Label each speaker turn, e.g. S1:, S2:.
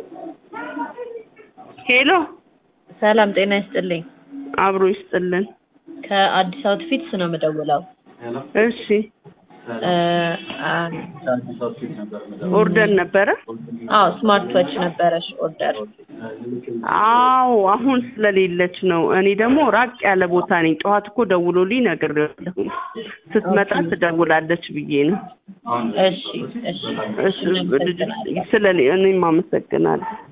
S1: ሄሎ
S2: ሰላም ጤና ይስጥልኝ።
S1: አብሮ ይስጥልን።
S2: ከአዲስ አውትፊትስ ነው የምደውለው።
S1: እሺ
S2: እ፣ አ-
S1: ኦርደር ነበረ?
S2: አዎ ስማርት ዎች ነበረሽ ኦርደር።
S1: አዎ አሁን ስለሌለች ነው። እኔ ደግሞ ራቅ ያለ ቦታ ነኝ። ጠዋት እኮ ደውሎልኝ ነግሬዋለሁ። ስትመጣ ትደውላለች ብዬ ነው።
S2: እሺ እሺ
S1: እሺ፣ ስለ እኔም አመሰግናለሁ።